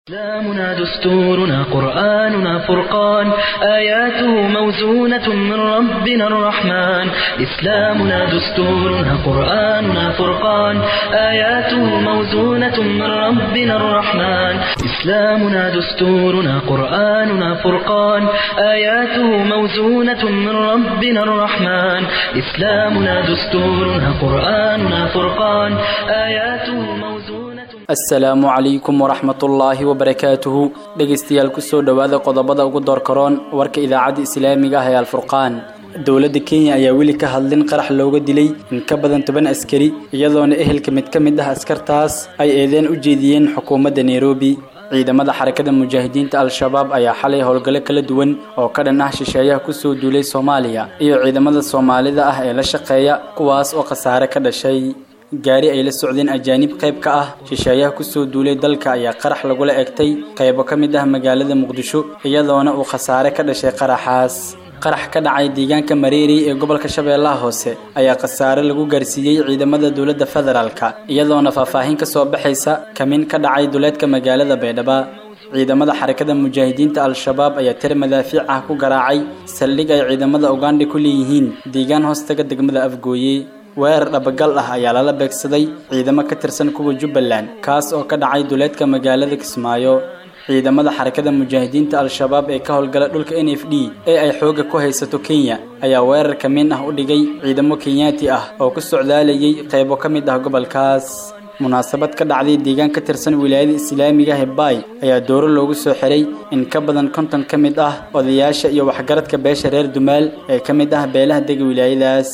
إسلامنا دستورنا قرآننا فرقان آياته موزونة من ربنا الرحمن إسلامنا دستورنا قرآننا فرقان آياته موزونة من ربنا الرحمن إسلامنا دستورنا قرآننا فرقان آياته موزونة من ربنا الرحمن إسلامنا دستورنا قرآننا فرقان آياته موزونة asalaamu calaykum waraxmatullaahi wabarakaatuhu dhegaystayaal kusoo dhowaada qodobada ugu doorkaroon warka idaacadda islaamiga ah ee alfurqaan dowladda kenya ayaa weli ka hadlin qarax looga dilay in ka badan toban askari iyadoona ehelka mid ka mid ah askartaas ay eedeen u jeediyeen xukuumadda nairobi ciidamada xarakada mujaahidiinta al-shabaab ayaa xalay howlgallo kala duwan oo ka dhan ah shisheeyaha kusoo duulay soomaaliya iyo ciidamada soomaalida ah ee la shaqeeya kuwaas oo khasaare ka dhashay gaari ay la socdeen ajaanib qayb ka ah shisheeyaha kusoo duulay dalka ayaa qarax lagula egtay qaybo ka mid ah magaalada muqdisho iyadoona uu khasaare ka dhashay qaraxaas qarax ka dhacay deegaanka mareeri ee gobolka shabeellaha hoose ayaa khasaare lagu gaarsiiyey ciidamada dowladda federaalka iyadoona faahfaahin ka soo baxaysa kamin ka dhacay duleedka magaalada baydhaba ciidamada xarakada mujaahidiinta al-shabaab ayaa tir madaafiic ah ku garaacay saldhig ay ciidamada ugandha ku leeyihiin deegaan hoostaga degmada afgooye weerar dhabagal ah ayaa lala beegsaday ciidamo ka tirsan kuwa jubbaland kaas oo ka dhacay duleedka magaalada kismaayo ciidamada xarakada mujaahidiinta al-shabaab ee ka howlgala dhulka n f d ee ay xoogga ku haysato kenya ayaa weerar kamin ah u dhigay ciidamo kenyaati ah oo ku socdaalayay qaybo ka mid ah gobolkaas munaasabad ka dhacday deegaan ka tirsan wilaayada islaamiga hebay ayaa dooro loogu soo xiray in ka badan konton ka mid ah odayaasha iyo waxgaradka beesha reer dumaal ee ka mid ah beelaha dega wilaayadaas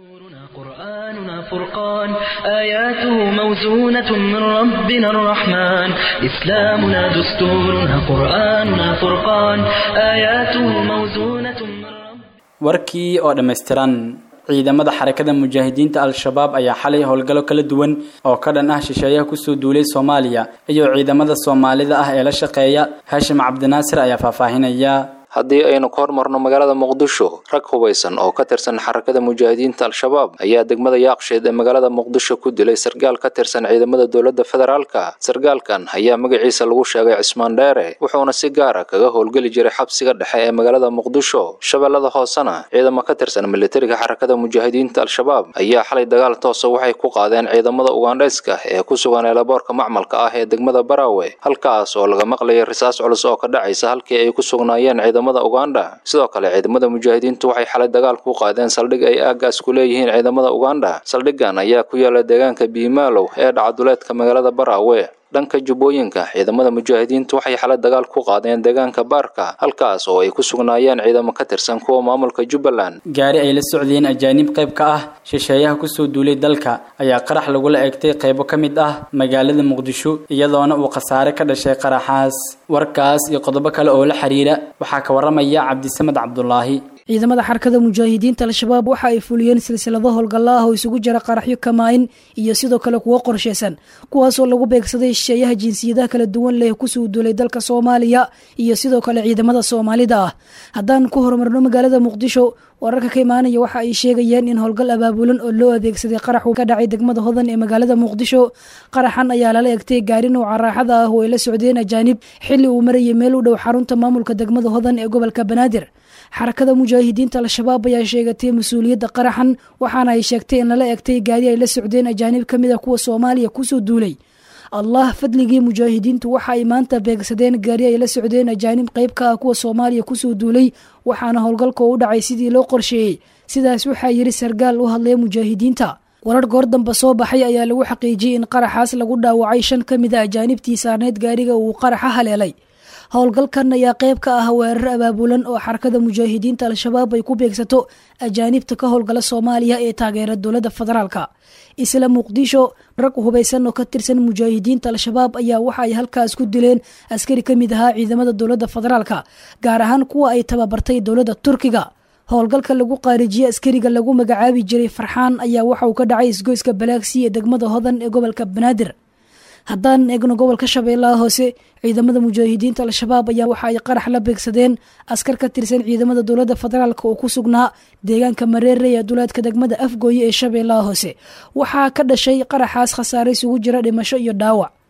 قرآننا فرقان آياته موزونة من ربنا الرحمن إسلامنا دستورنا قرآننا فرقان آياته موزونة من ربنا warkii oo dhammaystiran ciidamada xarakada mujaahidiinta al-shabaab ayaa xalay howlgallo kala duwan oo ka dhan ah shisheeyaha kusoo duulay soomaaliya iyo ciidamada soomaalida ah ee la shaqeeya haashim cabdinaasir ayaa faahfaahinaya haddii aynu ka hormarno magaalada muqdisho rag hubaysan oo ka tirsan xarakada mujaahidiinta al-shabaab ayaa degmada yaaqsheed ee magaalada muqdisho ku dilay sargaal ka tirsan ciidamada dowladda federaalka sargaalkan ayaa magaciisa lagu sheegay cismaan dheere wuxuuna si gaara kaga howlgeli jiray xabsiga dhexe ee magaalada muqdisho shabeellada hoosena ciidamo ka tirsan militariga xarakada mujaahidiinta al-shabaab ayaa xalay dagaal toosa waxay ku qaadeen ciidamada ugandhayska ee ku sugan eelaboorka macmalka ah ee degmada baraawe halkaas oo laga maqlayay risaas culus oo ka dhacaysa halkii ay ku sugnaayeen uganda sidoo kale ciidamada mujaahidiintu waxay xalay dagaal ku qaadeen saldhig ay aagaas ku leeyihiin ciidamada uganda saldhigan ayaa ku yaala deegaanka biimaalow ee dhacaduleedka magaalada baraawe dhanka jubbooyinka ciidamada mujaahidiintu waxay xalay dagaal ku qaadeen deegaanka baarka halkaas oo ay ku sugnaayeen ciidamo ka tirsan kuwa maamulka jubbaland gaari ay la socdeen ajaanib qayb ka ah shisheeyaha kusoo duulay dalka ayaa qarax lagula egtay qaybo ka mid ah magaalada muqdisho iyadoona uu khasaare ka dhashay qaraxaas warkaas iyo qodobo kale oo la xiriira waxaa ka waramaya cabdisamed cabdulaahi ciidamada xarakada mujaahidiinta al-shabaab waxa ay fuliyeen silsilado howlgalla ah oo isugu jira qaraxyo kamaayin iyo sidoo kale kuwo qorshaysan kuwaasoo lagu beegsaday shisheeyaha jinsiyadaha kala duwan leh kusoo duulay dalka soomaaliya iyo sidoo kale ciidamada soomaalida ah haddaan ku horumarno magaalada muqdisho wararka ka imaanaya waxa ay sheegayeen in howlgal abaabulan oo loo adeegsaday qaraxu ka dhacay degmada hodan ee magaalada muqdisho qaraxan ayaa lala egtay gaari nouca raaxada ah oo ay la socdeen ajaanib xilli uu marayay meel u dhow xarunta maamulka degmada hodan ee gobolka banaadir xarakada mujaahidiinta al-shabaab ayaa sheegatay mas-uuliyadda qaraxan waxaana ay sheegtay in lala egtay gaari ay la socdeen ajaanib ka mid a kuwa soomaaliya kusoo duulay allah fadligii mujaahidiintu waxa ay maanta beegsadeen gaari ay la socdeen ajaanib qayb ka ah kuwa soomaaliya kusoo duulay waxaana howlgalka u dhacay sidii loo qorsheeyey sidaas waxaa yidhi sargaal u hadlaya mujaahidiinta warar goor damba soo baxay ayaa lagu xaqiijiyey in qaraxaas lagu dhaawacay shan ka mid a ajaanibtii saarneyd gaariga uu qaraxa haleelay howlgalkan ayaa qayb ka ah weerar abaabulan oo xarakada mujaahidiinta al-shabaab ay ku beegsato ajaanibta ka howlgala soomaaliya ee taageera dowladda federaalka isla muqdisho rag hubaysan oo ka tirsan mujaahidiinta al-shabaab ayaa waxa ay halkaas ku dileen askari ka mid ahaa ciidamada dowladda federaalka gaar ahaan kuwa ay tababartay dowladda turkiga howlgalka lagu qaarijiyey askariga lagu magacaabi jiray farxaan ayaa waxa uu ka dhacay isgoyska balaagsi ee degmada hodan ee gobolka banaadir haddaan eegno gobolka shabeellaha hoose ciidamada mujaahidiinta al-shabaab ayaa waxa ay qarax la beegsadeen askar ka tirsan ciidamada dowladda federaalk oo ku sugnaa deegaanka mareere ee duleedka degmada afgooye ee shabeellaha hoose waxaa ka dhashay qaraxaas khasaare isugu jira dhimasho iyo dhaawac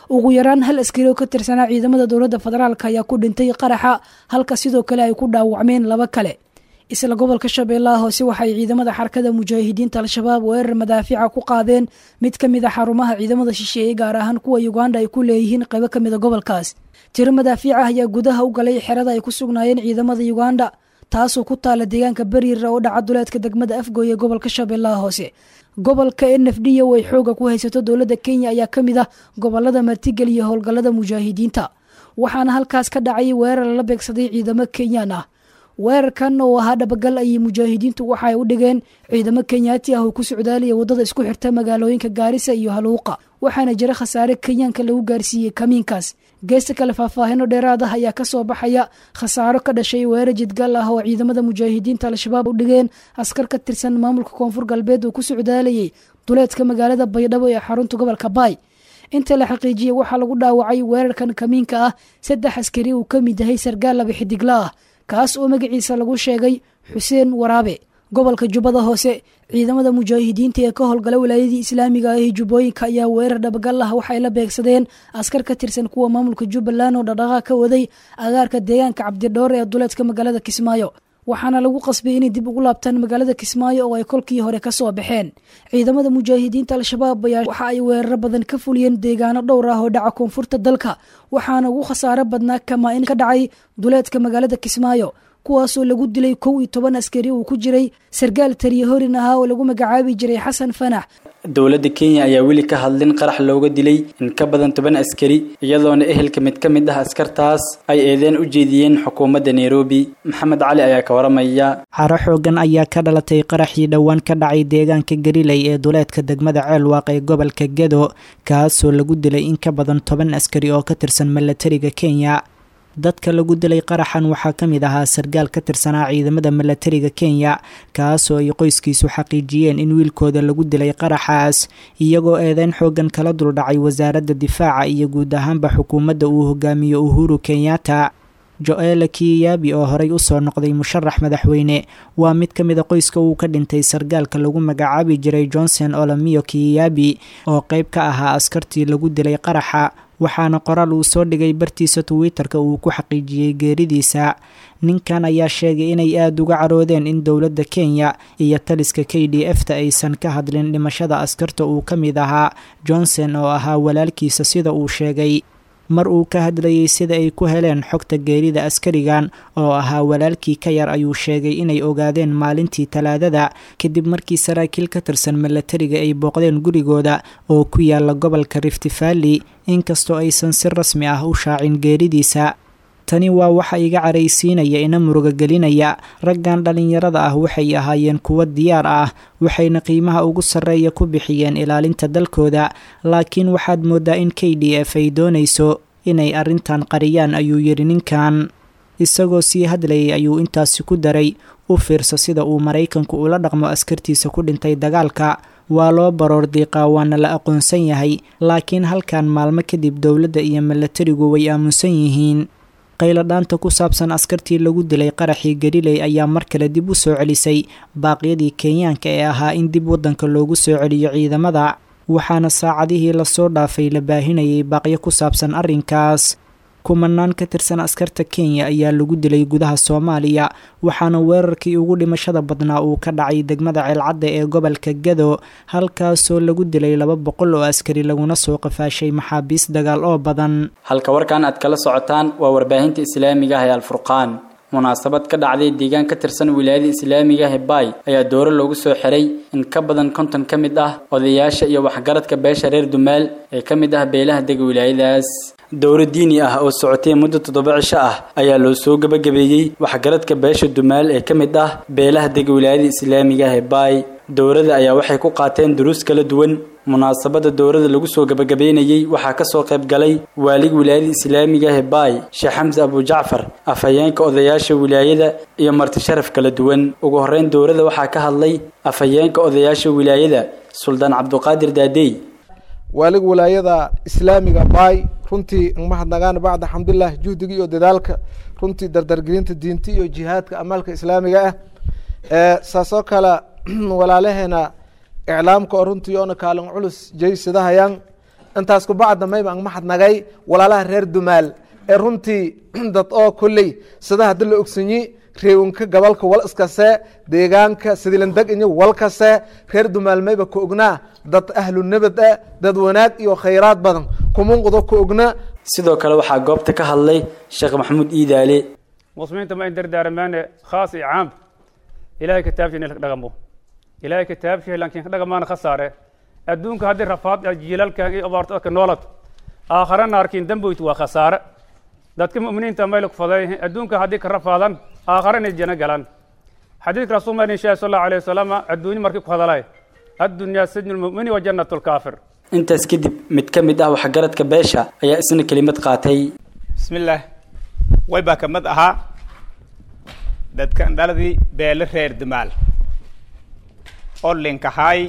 ugu yaraan hal askari oo ka tirsanaa ciidamada dowladda federaalk ayaa ku dhintay qaraxa halka sidoo kale ay ku dhaawacmeen laba kale isla gobolka shabeellaha hoose waxay ciidamada xarakada mujaahidiinta al-shabaab weerar madaafica ku qaadeen mid ka mid a xarumaha ciidamada shisheeye gaar ahaan kuwa uganda ay ku leeyihiin qaybo ka mid a gobolkaas tiro madaafiic ah ayaa gudaha u galay xerada ay ku sugnaayeen ciidamada uganda taasoo ku taala deegaanka beriira oo dhaca duleedka degmada afgooy ee gobolka shabeellaha hoose gobolka n f d o ay xooga ku haysato dowladda kenya ayaa ka mid ah gobolada martigel iyo howlgallada mujaahidiinta waxaana halkaas ka dhacay weerar lala beegsaday ciidamo kenyaan ah weerarkan oo ahaa dhabagal ayay mujaahidiintu waxa ay u dhigeen ciidamo kenyaati ah oo ku socdaalaya waddada isku xirta magaalooyinka gaarisa iyo haluuqa waxaana jira khasaare kenyaanka lagu gaarsiiyey kamiinkaas geesta kale faahfaahino dheeraad ah ayaa kasoo baxaya khasaaro ka dhashay weerar jidgal ah oo ciidamada mujaahidiinta al-shabaab u dhigeen askar ka tirsan maamulka koonfur galbeed oo ku socdaalayay duleedka magaalada baydhabo ee xarunta gobolka baay inta la xaqiijiyey waxaa lagu dhaawacay weerarkan kamiinka ah saddex askari uu ka mid yahay sargaal laba xidigla ah kaas oo magaciisa lagu sheegay xuseen waraabe gobolka jubbada hoose ciidamada mujaahidiinta ee ka howlgala wilaayadii islaamiga ah ee jubbooyinka ayaa weerar dhabagal ah waxay la beegsadeen askar ka tirsan kuwa maamulka jubbaland oo dhaqdhaqaaq ka waday agaarka deegaanka cabdidhoore ee duleedka magaalada kismaayo waxaana lagu qasbay inay dib ugu laabtaan magaalada kismaayo oo ay kolkii hore ka soo baxeen ciidamada mujaahidiinta al-shabaab ayaa waxa ay weeraro badan ka fuliyeen deegaano dhowr ah oo dhaca koonfurta dalka waxaana ugu khasaaro badnaa kamaa in ka dhacay duleedka magaalada kismaayo kuwaasoo lagu dilay kow iyo toban askari uu ku jiray sargaal tariye horin ahaa oo lagu magacaabi jiray xasan fanax dowladda kenya ayaa weli ka hadlin qarax looga dilay in ka badan toban askari iyadoona ehelka mid ka mid ah askartaas ay eedeen u jeediyeen xukuumadda nairobi maxamed cali ayaa ka waramaya caro xoogan ayaa ka dhalatay qaraxii dhowaan ka dhacay deegaanka gariley ee duleedka degmada ceelwaaq ee gobolka gedo kaasoo lagu dilay in ka badan toban askari oo ka tirsan milatariga kenya dadka lagu dilay qaraxan waxaa ka mid ahaa sargaal ka tirsanaa ciidamada milatariga kenya kaasoo ay qoyskiisu xaqiijiyeen in wiilkooda lagu dilay qaraxaas iyagoo eedeyn xoogan kala duldhacay wasaaradda difaaca iyo guud ahaanba xukuumadda uu hogaamiyo uhuru kenyatta jo-ela kiyabi oo horey usoo noqday musharax madaxweyne waa mid ka mid a qoyska uu ka dhintay sargaalka lagu magacaabi jiray johnson olamiyo kiyabi oo qeyb ka ahaa askartii lagu dilay qaraxa waxaana qoraal uu soo dhigay bartiisa twitter-ka uu ku xaqiijiyey geeridiisa ninkan ayaa sheegay inay aada uga caroodeen in dowladda kenya iyo taliska k d f ta aysan ka hadlin dhimashada askarta uu ka mid ahaa johnson oo ahaa walaalkiisa sida uu sheegay mar uu ka hadlayay sida ay ku heleen xogta geerida askarigan oo ahaa walaalkii ka yar ayuu sheegay inay ogaadeen maalintii talaadada kadib markii saraakiil ka tirsan milatariga ay booqdeen gurigooda oo ku yaala gobolka rift valley inkastoo aysan si rasmi ah u shaacin geeridiisa tani waa waxa iga caraysiinaya ina muruga gelinaya raggan dhallinyarada ah waxay ahaayeen kuwo diyaar ah waxayna qiimaha ugu sarreeya ku bixiyeen ilaalinta dalkooda laakiin waxaad mooddaa in k d f ay doonayso inay arrintan qariyaan ayuu yidhi ninkan isagoo sii hadlayay ayuu intaasi ku daray u fiirso sida uu maraykanku ula dhaqmo askartiisa ku dhintay dagaalka waa loo baroor diiqaa waana la aqoonsan yahay laakiin halkan maalmo kadib dowladda iyo milatarigu way aamunsan yihiin qayladhaanta ku saabsan askartii lagu dilay qaraxii galiley ayaa mar kale dib u soo celisay baaqyadii kenyaanka ee ahaa in dib waddanka loogu soo celiyo ciidamada waxaana saacadihii lasoo dhaafay la baahinayay baaqyo ku saabsan arrinkaas kumanaan ka tirsan askarta kenya ayaa lagu dilay gudaha soomaaliya waxaana weerarkii ugu dhimashada badnaa uu ka dhacay degmada ceelcadda ee gobolka gado halkaasoo lagu dilay laba boqol oo askari laguna soo qafaashay maxaabiis dagaal oo badan halka warkan aad kala socotaan waa warbaahinta islaamiga ah ee alfurqaan munaasabad ka dhacday deegaan ka tirsan wilaayada islaamiga ah ee baay ayaa dooro loogu soo xiray in ka badan konton ka mid ah odayaasha iyo waxgaradka beesha reer dumaal ee ka mid ah beelaha dega wilaayadaas dowro diini ah oo socotay muddo toddoba cisho ah ayaa loo soo gabagabeeyey waxgaradka beesha dumaal ee ka mid ah beelaha dega wilaayada islaamiga ah ee baay dowrada ayaa waxay ku qaateen duruus kala duwan munaasabada dowrada lagu soo gabagabeynayey waxaa kasoo qayb galay waaliga wilaayada islaamiga ah ee baay sheekh xamse abujacfar afhayeenka odayaasha wilaayada iyo marti sharaf kala duwan ugu horeyn dowrada waxaa ka hadlay afhayeenka odayaasha wilaayada suldaan cabduqaadir daadey waaliga wilaayada islaamiga baay runtii mahadnagaan bacda xamdulilah juhdiga iyo dadaalka runtii dardargelinta diinta iyo jihaadka amaalka islaamiga ah saasoo kale walaalaheena iclaamka oo runtii oona kaalin culus jaysadahayaan intaas kubacda mayba ang mahadnagay walaalaha reer dumaal ee runtii dad oo kolley sida haddi la ogsanyi reewinka gobolka wal iskase deegaanka sidilandeg inyo wal kase reer dumaal mayba ka ognaa dad ahlu nabad ah dad wanaag iyo khayraad badan kumunqdo ka ognaa sidoo kale waxaa goobta ka hadlay sheekh maxamuud iidaale muslimiinta ma in dardaaramaane khaas iyo caam ilahay kitaabshiina la dhaqamo ilahay kitaabshii laakiin ka dhaqamaana khasaare adduunka haddii rafaad jiilalkan iyo abaarto dadka noolad aakhare naarkiin damboyt waa khasaare dadka mu'miniinta mayla ku faday adduunka haddii ka rafaadan aakhare inay jana galaan xadiidka rasuul ma inshaa sal allahu alayh wasalam adduunyo markii ku hadalay addunyaa sajnu lmu'mini wa jannatu lkaafir intaas kadib mid ka mid ah waxgaradka beesha ayaa isna kelimad qaatay bismillaah way baa ka mid ahaa dadkan dhaladii beele reer dumaal oo linkahaay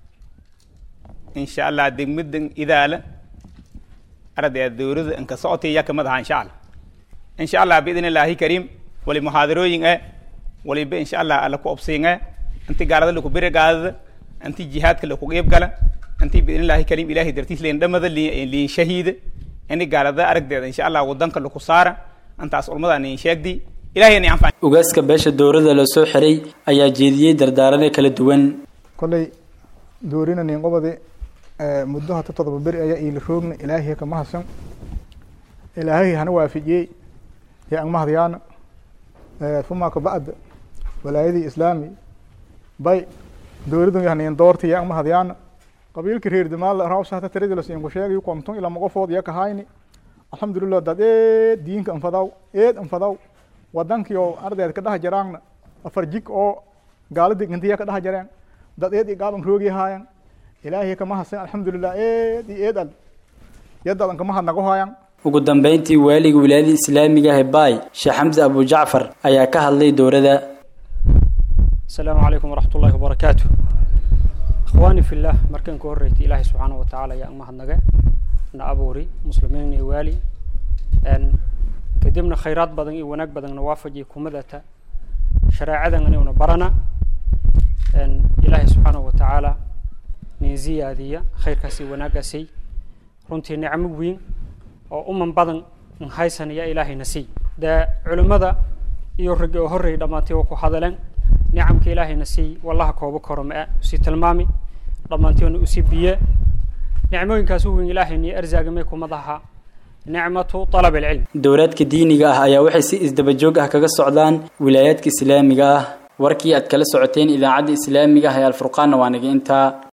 insha allah degmadan idaala ardaya dowlada inka socotay yaa kamid ahaa insha allah insha allah biidn illaahi kariim wali muxaadarooyin eh waliba insha allah alla ku obsiin eh inti gaalada laku bere gaadada inti jihaadka laku qeyb gala inti biidn illaahi kariim ilahay dartiis leen dhamada liin shahiida ini gaalada aragdeeda insha allah wadanka laku saara intaas ulmada niin sheegdi ilahay ni anfac ugaaska beesha dowladda la soo xiray ayaa jeediyey dardaarane kala duwan kolley doorina nin qobadi muddo hata todoba beri ayaa iila roogna ilaahay kama hasan ilaahay hana waafijiyey ya ang mahadyaana fuma kabacda walaayadii islaami bay dowladdan yahnayn doorta ya ang mahadyaana qabiilka reer damaal rawsa hata tiradilas inku sheegay konton ilaa maqofood ya kahayni alxamdulilah dad eed diinka anfadaw eed anfadaw wadankii oo ardeed ka dhaha jaraangna afar jig oo gaalada intiya ka dhaha jareen dad eed i gaaban roogi haayan ilaahay kama hasan alxamdulilah eed i eed al yadadan kama hadnago haayan ugu dambeyntii waaliga wilaayada islaamiga ah baay sheekh xamse abu jacfar ayaa ka hadlay dowladda asalaamu calaykum waraxmat ullahi wabarakaatu akhwaani fillah markan ka horreysay ilaahay subxaana wa tacaala ayaa mahadnaga na abuuri muslimiin iyo waali kadibna khayraad badan iyo wanaag badanna waafajiya kumadata shareecadan inayuna barana ilaahay subxaana wa tacaala nin ziyaadiya khayrkaasi wanaagaasi runtii nicmo weyn oo uman badan haysanaya ilaahayna sii dee culimmada iyo raggi oo horreey dhammaantay oo ku hadaleen nicamka ilaahayna sii wallaha koobo koro ma-a usii tilmaami dhammaantiona usii biye nicmooyinkaas u weyn ilaahayna arsaagamay kumadaha nicmatu alab alcilm dowlaadka diiniga ah ayaa waxay si isdaba joog ah kaga socdaan wilaayaadka islaamiga ah warkii aad kala socoteen idaacadda islaamiga ah ee alfurqaanna waa naga intaa